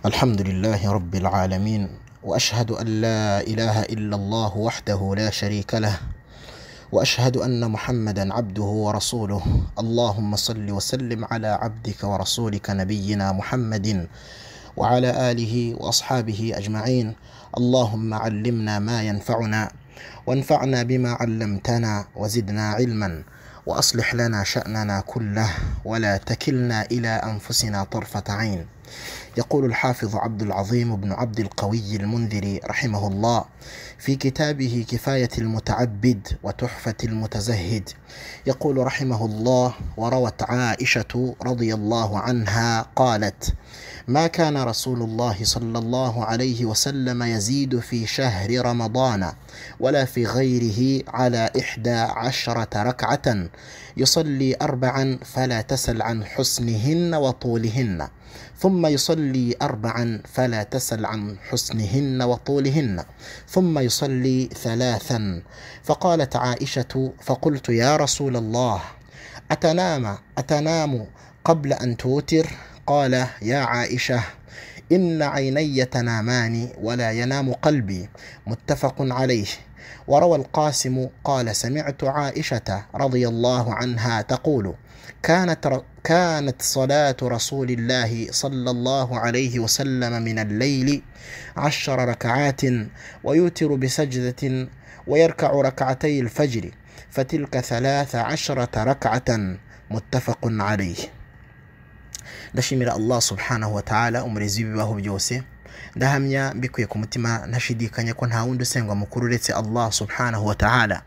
الحمد لله رب العالمين واشهد ان لا اله الا الله وحده لا شريك له واشهد ان محمدا عبده ورسوله اللهم صل وسلم على عبدك ورسولك نبينا محمد وعلى اله واصحابه اجمعين اللهم علمنا ما ينفعنا وانفعنا بما علمتنا وزدنا علما واصلح لنا شاننا كله ولا تكلنا الى انفسنا طرفه عين يقول الحافظ عبد العظيم بن عبد القوي المنذري رحمه الله في كتابه كفايه المتعبد وتحفه المتزهد يقول رحمه الله وروت عائشه رضي الله عنها قالت ما كان رسول الله صلى الله عليه وسلم يزيد في شهر رمضان ولا في غيره على احدى عشره ركعه يصلي اربعا فلا تسل عن حسنهن وطولهن ثم يصلي اربعا فلا تسل عن حسنهن وطولهن ثم يصلي ثلاثا فقالت عائشه فقلت يا رسول الله اتنام اتنام قبل ان توتر قال يا عائشه ان عيني تنامان ولا ينام قلبي متفق عليه وروى القاسم قال سمعت عائشه رضي الله عنها تقول كانت ر... كانت صلاة رسول الله صلى الله عليه وسلم من الليل عشر ركعات ويوتر بسجدة ويركع ركعتي الفجر فتلك ثلاث عشرة ركعة متفق عليه ndashimira allah subhanahu wataala umurezi w'ibibaho byose ndahamya mbikuye ku mutima ntashidikanya ko nta wundi usengwa mukuru uretse allah subhanahu wataala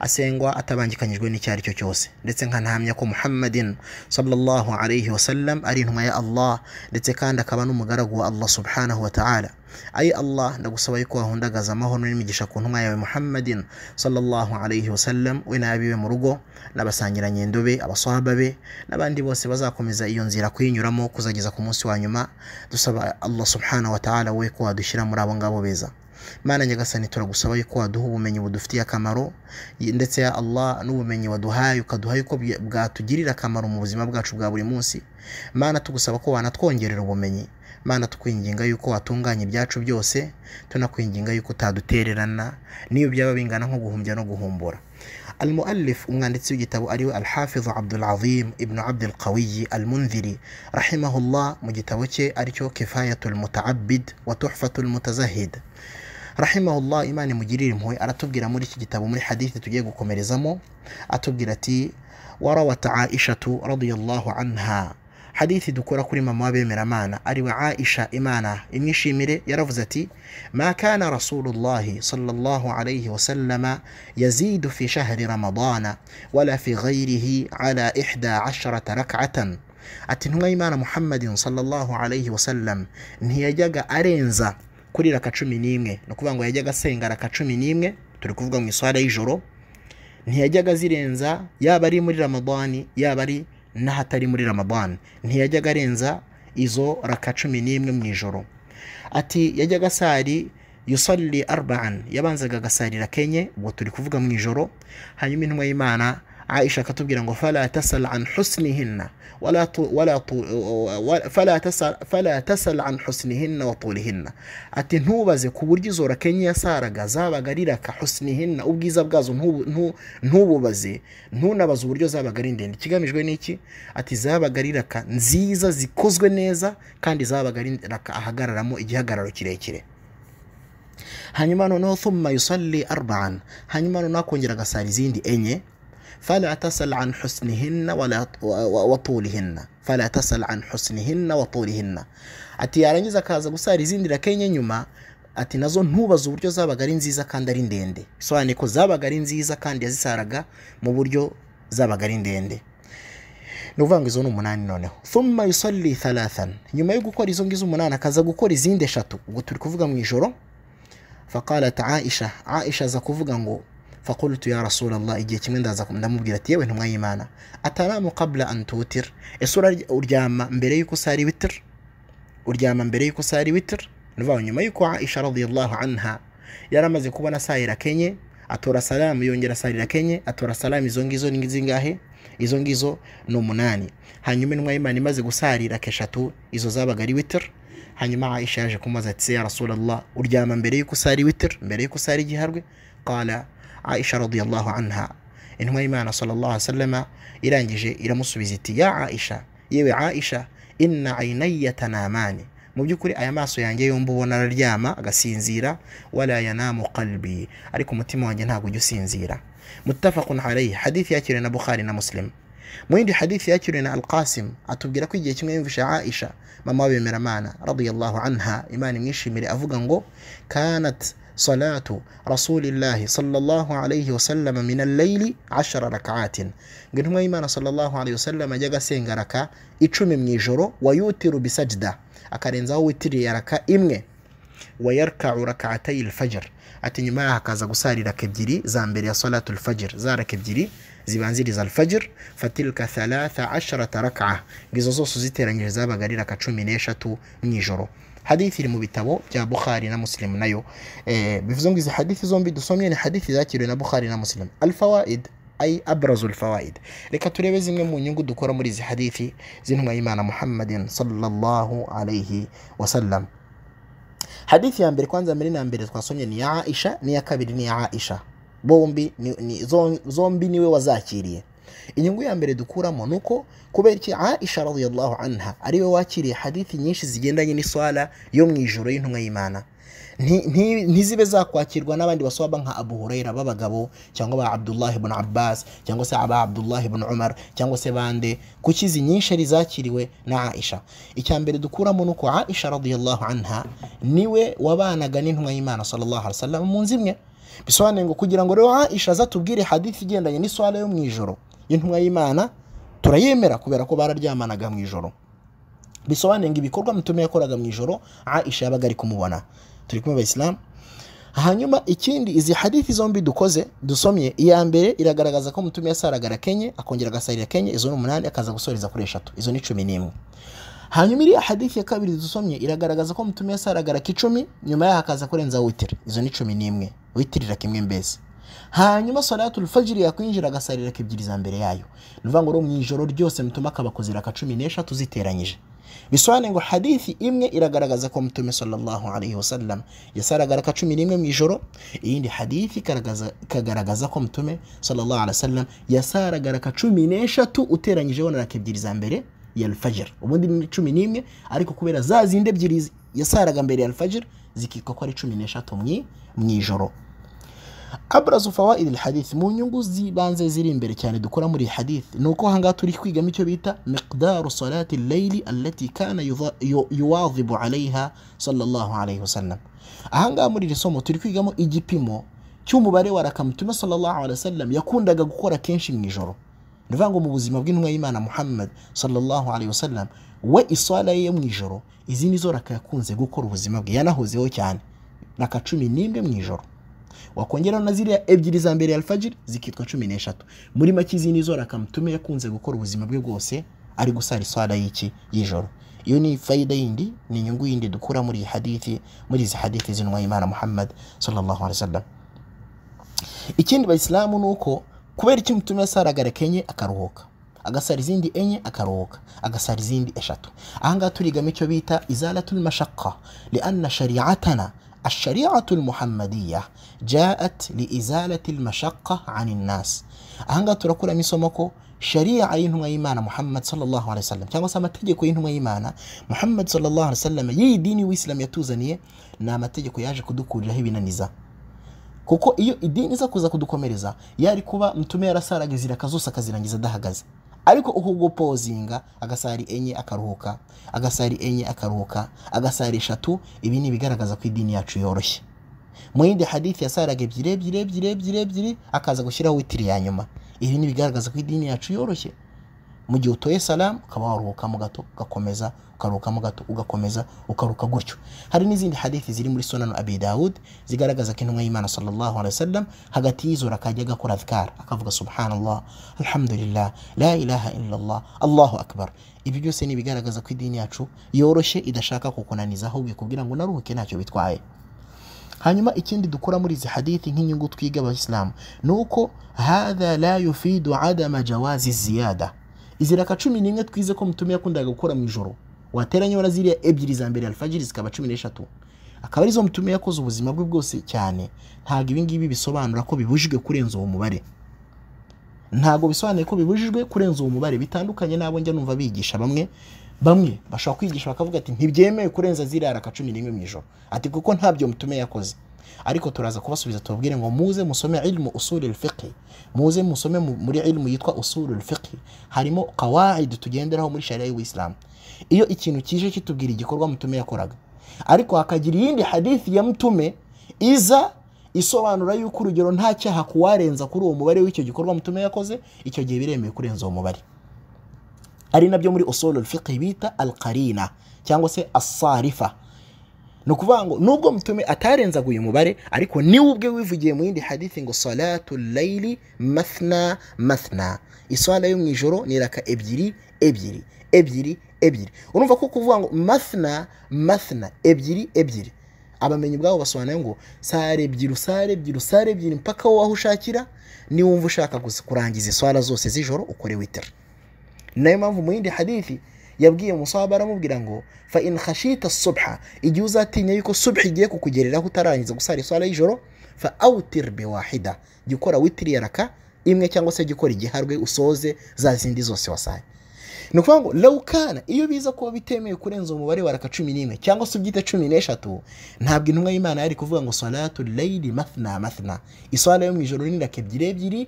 asengwa atabangikanyijwe n'icyo ari cyo cyose ndetse nkanahamya ko muhammadin sallallahu alayhi wasallam ari intumwa ya allah ndetse kandi akaba n'umugaragu wa allah subhanahu wataala ayi allah ndagusaba yuko wahundagaza amahoro n'imigisha ku ntumwa yawe muhammadin sallallahu alayhi wasallam we n'abiwe mu rugo n'abasangirangendo be abaswahaba be n'abandi bose bazakomeza iyo nzira kuyinyuramo kuzageza ku munsi wa nyuma dusaba allah subhanahu wataala we ko wadushyira muri abo ngabo beza mana nyagasani turagusaba yuko waduha ubumenyi budufitiye akamaro ndetse ya allah n'ubumenyi waduhaye ukaduha yuko bwatugirira akamaro mu buzima bwacu bwa buri munsi mana tugusaba ko wanatwongerera ubumenyi mana tukwinginga yuko watunganya ibyacu byose tunakwinginga yuko utadutererana n'iyo byaba bingana nko guhumbya no guhumbura المؤلف umwanditsi w'igitabo ari we alhafiz abdulazim ibnu abdulqawiyi almunziri rahimahullah mu gitabo cye aricyo kifayatu lmutaabid wa tuhfatu lmutazahid rahimahullah imana imugirire impuhwe aratubwira muri iki gitabo muri hadithi tugiye gukomerezamo atubwira ati warawat aishatu radiallahu anha hadithi dukora kuri mama w'abemeramana ari we aisha imana imwishimire yaravuze ati ma kana rasulullahi sallallahu alayhi wasallama yazidu fi shahri ramadana wala fi ghairihi ala ihda asharata rak'atan ati intumwa y'imana muhammadin sallallahu alayhi wasallam ntiyajyaga arenza kuri raka cumi n'imwe ni ukuvuga ngo yajyaga asenga raka cumi n'imwe turi kuvuga mu iswara y'ijoro ntiyajyaga azirenza yaba ari muri ramadani yaba ari n'ahatari muri ramadani ntiyajyaga arenza izo raka cumi n'imwe mu ijoro ati yajyaga asari yusalli arba'an yabanzaga agasarira kenye ubwo turi kuvuga mu ijoro hanyuma intumwa y'imana aisha akatubwira ngo fala tasal an husnihinna wala tu, wala tu, wala, fala tasal, fala tasal an husnihinna wa tulihinna ati ntubaze ku buryo izo raka enye yasaraga zabaga ari raka husnihinna ubwiza bwazo ntububaze ntunabaze uburyo zabaga ari ndende ikigamijwe n'iki ati zabaga ari raka nziza zikozwe neza kandi zabaga ari raka ahagararamo igihagararo kirekire hanyuma noneho thumma yusalli arba'an hanyuma noneho akongera agasara izindi enye فلا تسل عن حسنهن ولا وطولهن فلا تسل عن حسنهن وطولهن ati yarangiza akaza gusara izindi raka enye nyuma ati nazo ntubaze uburyo zabaga ari nziza kandi ari ndende bisobanuye ko zabaga ari nziza kandi yazisaraga mu buryo zabaga ari ndende ni ukuvuga ngo izo ni umunani noneho thumma yusalli thalathan nyuma yo gukora izo ngizo umunani akaza gukora izindi eshatu ubwo turi kuvuga mu ijoro faqalat aisha aisha aza kuvuga ngo fakultu ya rasulallah igihe kimwe ndaza ndamubwira ati yewe ntumwa y'imana ataramu kabla antutir ese uryama mbere y'uko usari witiri uryama mbere y'uko usari witiri nuvuga nyuma y'uko aisha radiyallahu anha yari amaze kubona asayira kenye atora salamu yongera asarira kenye atora salamu izo ngizo ni zingahe izo ngizo ni umunani hanyuma intumwa y'imana imaze gusarira keshatu izo zabaga ari witiri hanyuma aisha yaje kumubaza ati ya rasulallah uryama mbere y'uko usari witiri mbere y'uko usari igiharwe qala aisha radiyallahu anha intumwa y'imana sallallahu alaihi wasallama irangije iramusubiza iti ya aisha yewe aisha inna ainayya tanamani mu by'ukuri aya maso yanjye yombi ubona araryama agasinzira wala yanamu qalbi ariko umutima wanjye ntabwo ujya usinzira mutafaqun alayhi hadithi yakiriwe na bukhari na muslim mu yindi hadithi yakiriwe na alqasim atubwira ko igihe kimwe yumvisha aisha mama w'abemeramana radiyallahu anha imana imwishimire avuga ngo kanat salatu rasulillahi sallallahu alayhi wasallam min al-layli 10 rak'atin ngo intumwa y'imana sallallahu alayhi wasallam ajyaga asenga raka icumi mu ijoro wayutiru bisajda akarenzaho witiriye raka imwe wayarkau rakatayi lfajr ati nyuma yaho akaza gusara iraka ebyiri za mbere ya salatu lfajr za raka ebyiri zibanziriza alfajr fatilka thalatha asharata raka ngizo zose uziteranyije zabaga ari raka cumi n'eshatu mu ijoro hadithi iri mu bitabo bya bukhari na muslim nayo eh, bivuze ngo izi hadithi zombi dusomye ni hadithi zakiriwe na bukhari na muslim alfawaid ay abrazu alfawaid reka turebe zimwe mu nyungu dukora muri izi hadithi z'intumwa y'imana muhammadin sallallahu alayhi wasallam hadithi ya mbere kwanza mbere na mbere twasomye ni ya aisha n'iya kabiri ni ya aisha bombi ni, ni, zom- zombi niwe wazakiriye inyungu ya mbere dukuramo ni uko kubera iki aisha radiyallahu anha ariwe wakiriye hadithi nyinshi zigendanye n'iswala yo mu ijoro y'intumwa y'imana Nti- nti- ntizibe zakwakirwa n'abandi baswaba nka abu hurayra b'abagabo cyangwa ba abdullahi ibn abbas cyangwa se aba abdullahi ibn umar cyangwa se bande kuki izi nyinshi ari zakiriwe na aisha icya mbere dukuramo ni uko aisha radiyallahu anha niwe wabanaga n'intumwa y'imana sallallahu alaihi wasallam mu nzu imwe bisobanuye ngo kugira ngo rero aisha azatubwire hadithi igendanye n'iswala yo mu ijoro y'intumwa y'imana turayemera kubera ko bararyamanaga mu ijoro bisobanuye ngo ibikorwa mutume yakoraga mu ijoro aisha yabaga ari kumubona turi kumwe abayisilamu hanyuma ikindi izi hadithi zombi dukoze dusomye iya mbere iragaragaza ko mutume yasaraga arakenye akongera agasarira kenye izo ni umunani akaza gusoreza kuri eshatu izo ni cumi n'imwe hanyuma iriya hadithi ya kabiri dusomye iragaragaza ko mutume yasaraga araka icumi nyuma yaho akaza kurenza witiri izo ni cumi n'imwe witirira kimwe mbese hanyuma salatu fajiri yakwinjira agasarira ebyiri za mbere yayo ni ukuvuga ngo rero mu ijoro ryose mutume akaba akoze iraka cumi n'eshatu ziteranyije bisobanuye ngo hadithi imwe iragaragaza ko mutume sallallahu alaihi wasallam yasaraga araka cumi n'imwe mu ijoro iyindi hadithi ikagaragaza- ikagaragaza ko mutume sallallahu alaihi wasallam yasaraga araka cumi n'eshatu uteranyijeho na raka ebyiri za mbere ya alfajir ubundi ni cumi n'imwe ariko kubera za zindi ebyiri yasaraga mbere ya alfajir zikitwa ko ari cumi n'eshatu mu- mu ijoro abrazu fawaid alhadith mu nyungu zibanze ziri imbere cyane dukora muri iyi hadith ni uko ahangaha turi kwigamo icyo bita miqdaru salati layli allati kana yuwa- yu- yuwadhibu alaiha sallallahu alaihi wasallam ahangaha muri iri somo turi kwigamo igipimo cy'umubare wa raka mutume sallallahu alaihi wasallam yakundaga gukora kenshi mu ijoro ni ukuvuga ngo mu buzima bw'intumwa y'imana muhammad sallallahu alaihi wasallam we iswala ye yo mu ijoro izi ni zo raka yakunze gukora ubuzima bwe yanahozeho cyane raka cumi n'imwe mu ijoro wakongeraho na ziriya ebyiri za mbere ya alfajiri zikitwa cumi n'eshatu muri make izi ni zo rakamutume yakunze gukora ubuzima bwe bwose ari gusara iswara y'iki y'ijoro iyo ni fayida yindi ni inyungu yindi dukura muri iyi hadithi muri izi hadithi z'intumwa y'imana muhammad sallallahu alaihi wasallam ikindi bayisilamu ni uko kubera iki mutume yasaraga arakenye akaruhuka agasara izindi enye akaruhuka agasara izindi eshatu ahangaha turigamo icyo bita izalatul mashaka lianna shariatana الشريعة المحمدية جاءت لإزالة المشقة عن الناس أهنغا تركولا ميسوموكو شريعة ينهما إيمانا محمد صلى الله عليه وسلم كما سمتجكو ينهما إيمانا محمد صلى الله عليه وسلم يي ديني وإسلام يتوزني نامتجكو ياجكو دوكو جهبنا نزا kuko iyo idini iza kuza kudukomereza yari kuba mutume yarasaraga izi raka zose akazirangiza adahagaze ariko uku gupozinga agasari enye akaruhuka agasari enye akaruhuka agasari eshatu ibi ni ibigaragaza ko idini yacu yoroshye mu yindi hadithi yasaraga ebyiri ebyiri ebyiri ebyiri ebyiri akaza gushyiraho witiri ya nyuma ibi ni ibigaragaza ko idini yacu yoroshye mu gihe utoye salamu ukaba waruhukamo gato ugakomeza ukaruhukamo gato ugakomeza ukaruhuka gutyo hari n'izindi hadithi ziri muri sunanu abi dawud zigaragaza ko intumwa y'imana sallallahu alaihi wasallam hagati y'izora akajya agakora adhkar akavuga subhanallah alhamdulillah la ilaha illallah allahu akbar ibi byose ni ibigaragaza ko idini yacu yoroshye idashaka kukunaniza ahubwo ikubwira ngo naruhuke ntacyo bitwaye hanyuma ikindi dukora muri izi hadithi nk'inyungu twiga abayisilamu ni uko hadha la yufidu adama jawazi ziyada izi raka cumi n'imwe twize ko mutume yakundaga gukora mu ijoro wateranyeho na ziriya ebyiri za mbere alfajiri zikaba cumi n'eshatu akaba arizo mutume yakoze ubuzima bwe bwose cyane ntabwo ibi ngibi bisobanura ko bibujijwe kurenza uwo mubare ntabwo bisobanuye ko bibujijwe kurenza uwo mubare bitandukanye n'abo njya numva bigisha bamwe bamwe bashobora kwigisha bakavuga ati ntibyemewe kurenza ziriya raka cumi n'imwe mu ijoro ati kuko ntabyo mutume yakoze ariko turaza kubasubiza tubabwire ngo muze musome ilmu usuri fiqhi muze musome mu- muri ilmu yitwa usuri fiqhi harimo kawaidi tugenderaho muri sharia y'ubuyisilamu iyo ikintu kije kitubwira igikorwa mutume yakoraga ariko hakagira iyindi hadithi ya mutume iza isobanura yuko urugero nta cyaha kuwarenza kuri uwo mubare w'icyo gikorwa mutume yakoze icyo gihe biremewe kurenza uwo mubare ari nabyo muri usulul fiqh bita alqarina cyangwa se asarifa ni ukuvuga ngo nubwo mutume atarenzaga uyu mubare ariko niwe ubwe wivugiye mu yindi hadithi ngo salatu layili mathna mathna iswala yo mu ijoro ni raka ebyiri ebyiri ebyiri ebyiri urumva ko kuvuga ngo mathna mathna ebyiri ebyiri abamenyi ubwabo basobanuye ngo sare ebyiri sare ebyiri sare ebyiri mpaka wowe ushakira niba wumva ushaka gusa- kurangiza iswala zose z'ijoro ukore witira nayo mpamvu mu yindi hadithi yabwiye musaba aramubwira ngo fa in khashita subha igihe uzatinya yuko subha igiye kukugereraho utarangiza gusara iswala y'ijoro fa awtir biwahida jya ukora witiri ya raka imwe cyangwa se jya ukora igiharwe usoze za zindi zose wasaye ni ukuvuga ngo lawukana iyo biza kuba bitemewe kurenza umubare wa raka cumi n'imwe cyangwa se ubyite cumi n'eshatu ntabwo intumwa y'imana yari kuvuga ngo salatu layili mathna mathna iswala yo mu ijoro ni raka ebyiri ebyiri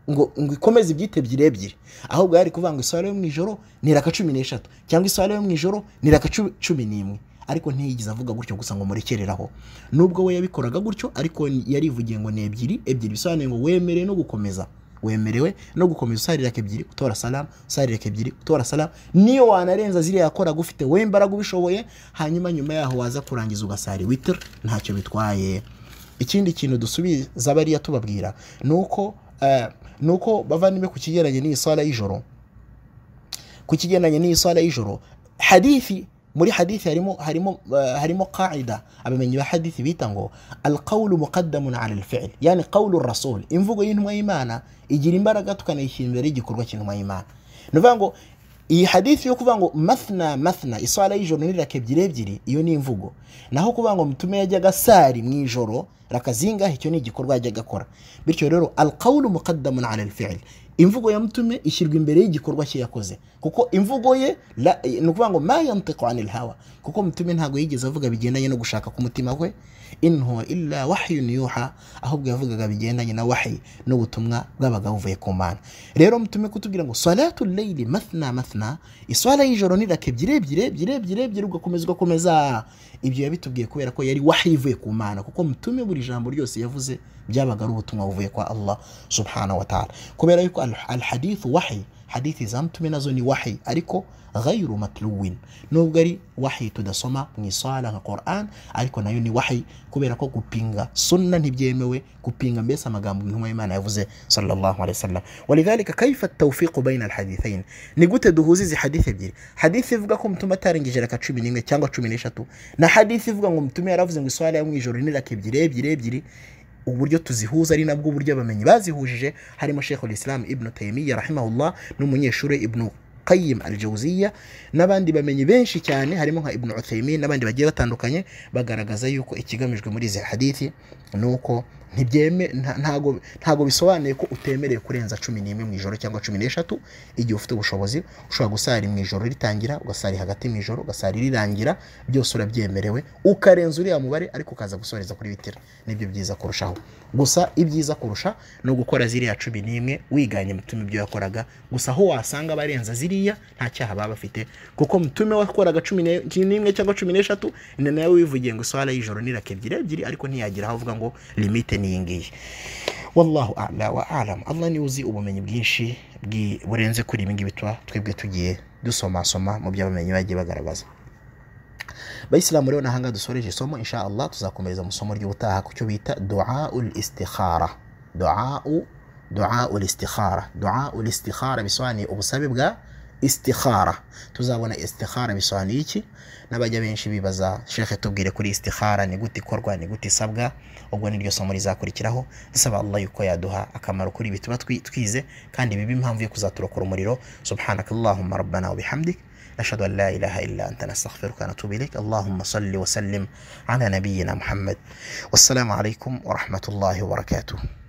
ngo ngo ikomeze ibyite ebyiri ebyiri ahubwo yari kuvuga ngo iswara yo mu ijoro ni raka cumi n'eshatu cyangwa iswara yo mu ijoro ni raka cu- cumi n'imwe ariko ntiyigeze avuga gutyo gusa ngo murekereraho nubwo we yabikoraga gutyo ariko yarivugiye ngo ni ebyiri ebyiri bisobanuye ngo wemerewe no gukomeza wemerewe no gukomeza usarira ebyiri utora salamu usarira ebyiri utora salamu niyo wanarenza ziriya yakoraga ufite we imbaraga ubishoboye hanyuma nyuma yaho waza kurangiza ugasari witiri ntacyo bitwaye ikindi kintu dusubiza bariya tubabwira ni uko eh, ni uko bavandimwe ku kigeranye n'iyi sala y'ijoro ku kigendanye n'iyi sala y'ijoro hadithi muri hadithi harimo harimo eh, harimo qaida abamenyi ba hadithi bita ngo alqawlu muqaddamun ala alfi'l yani qawlu rasul imvugo y'intumwa y'imana igira imbaraga tukanayishyira imbere y'igikorwa cy'intumwa y'imana ni ukuvuga ngo iyi hadithi yo kuvuga ngo mathna mathna iswala y'ijoro ni raka ebyiri ebyiri iyo ni imvugo naho kuvuga ngo mutume yajyaga sari mu ijoro raka zingahe icyo ni igikorwa yajyaga akora bityo rero alqawlu muqaddamun ala alfi'l imvugo ya mutume ishyirwa imbere y'igikorwa cye yakoze kuko imvugo ye la- ni ukuvuga ngo ma yantiqu anil hawa kuko mutume ntabwo yigeze avuga bigendanye no gushaka k'umutima kwe in huwa illa wahyun yuha ahubwo yavugaga bigendanye na wahyi n'ubutumwa bwabaga buvuye ku mana rero mutume kutubwira ngo salatu layili mathna mathna iswala y'ijoro ni raka ebyiri ebyiri ebyiri ebyiri ebyiri ugakomeza ugakomeza ibyo yabitubwiye kubera ko yari wahyi ivuye ku mana kuko mutume buri jambo ryose yavuze byabaga ari ubutumwa buvuye kwa allah subhanahu wa ta'ala kubera yuko al- alhadithu wahyi hadithi za mtume nazo ni wahyi ariko ghairu matluwin nubwo ari wahyi tudasoma mu isala nka quran ariko nayo ni wahyi kubera ko gupinga sunna ntibyemewe gupinga mbese amagambo intumwa y'imana yavuze sallallahu alaihi wasallam walidhalika kaifa tawfiqu baina alhadithain ni gute duhuza izi hadithi ebyiri hadithi ivuga ko mtume atarengije raka cumi n'imwe cyangwa cumi n'eshatu na hadithi ivuga ngo mtume yaravuze ngo iswala yo mu ijoro ni raka ebyiri ebyiri ebyiri uburyo tuzihuza ari nabwo uburyo abamenyi bazihujije harimo shekhu islam ibnu taymiya rahimahullah n'umunyeshuri ibnu qayim al jawziya n'abandi bamenyi benshi cyane harimo nka ibnu uthaymin n'abandi bagiye batandukanye bagaragaza yuko ikigamijwe muri izi hadithi ni uko ntibyeme nta- ntago ntago bisobanuye ko utemerewe kurenza cumi n'imwe mu ijoro cyangwa cumi n'eshatu igihe ufite ubushobozi ushobora gusari mu ijoro ritangira ugasari hagati mu ijoro ugasari rirangira byose urabyemerewe ukarenza uriya mubare ariko ukaza gusoreza kuri bitira nibyo byiza kurushaho gusa ibyiza kurusha ni ugukora ziriya cumi n'imwe wiganye mutume ibyo yakoraga gusa aho wasanga abarenza ziriya nta cyaha baba bafite kuko mutume wakoraga cumi ne- n'imwe cyangwa cumi n'eshatu ni nawe wivugiye ngo iswara y'ijoro ni raka ebyiri ebyiri ariko ntiyagira aho avuga ngo limite ni iyi ngiyi wallahu ala wa alam allah niwe uzi ubumenyi bwinshi bwi- burenze kuri ibi ngibi tuba twebwe tugiye dusomasoma mu byo abamenyi bagiye bagaragaza bayisilamu rero nahanga dusoreje isomo insha allah tuzakomereza mu isomo ry'ubutaha ku cyo bita duaul istikhara duau duaul istikhara duaul istikhara bisobanuye ubusabe bwa istikhara tuzabona istikhara bisobanuye iki n'abajya benshi bibaza shekhe tubwire kuri istikhara ni gute ikorwa ni gute isabwa ubwo niryo somo rizakurikiraho dusaba allah yuko yaduha akamaro kuri ibi tuba twi- twize kandi bibe impamvu yo kuzaturokora umuriro subhanakallahumma rabbana wa bihamdik نشهد أن لا إله إلا أنت نستغفرك ونتوب إليك اللهم صل وسلم على نبينا محمد والسلام عليكم ورحمة الله وبركاته